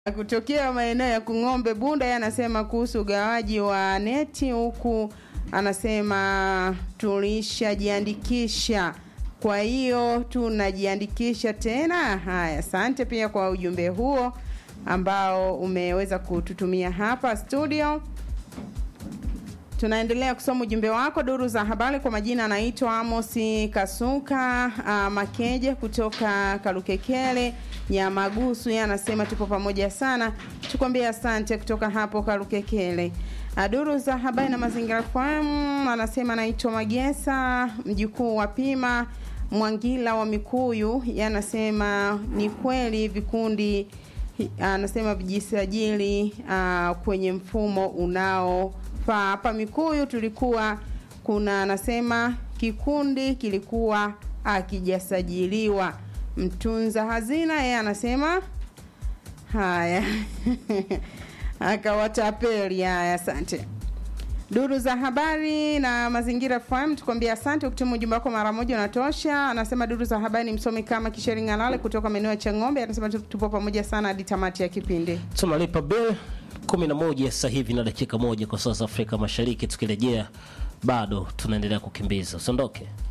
kutokea maeneo ya Kung'ombe Bunda, yeye anasema kuhusu ugawaji wa neti huku, anasema tulishajiandikisha, kwa hiyo tunajiandikisha tena. Haya, asante pia kwa ujumbe huo ambao umeweza kututumia hapa studio. Tunaendelea kusoma ujumbe wako. Duru za habari kwa majina anaitwa Amosi Kasuka uh, Makeje kutoka Kalukekele Nyamagusu. Yeye anasema tupo pamoja sana, tukwambie asante kutoka hapo Kalukekele. Uh, duru za habari na mazingira FM anasema anaitwa Magesa mjukuu wa Pima Mwangila wa Mikuyu. Yeye anasema ni kweli vikundi anasema vijisajili uh, kwenye mfumo unao faa hapa Mikuyu tulikuwa kuna anasema kikundi kilikuwa akijasajiliwa. Mtunza hazina yeye anasema haya akawatapeli. Haya, asante. Duru za habari na mazingira FM tukwambia asante. Ukituma ujumbe wako mara moja unatosha. Anasema duru za habari ni msomi kama Kisheri Ng'alale kutoka maeneo ya Chang'ombe. Anasema tupo pamoja sana hadi tamati ya kipindi. tunalipa bill kumi na moja sasa hivi na dakika moja kwa sasa Afrika Mashariki. Tukirejea bado tunaendelea kukimbiza, usiondoke.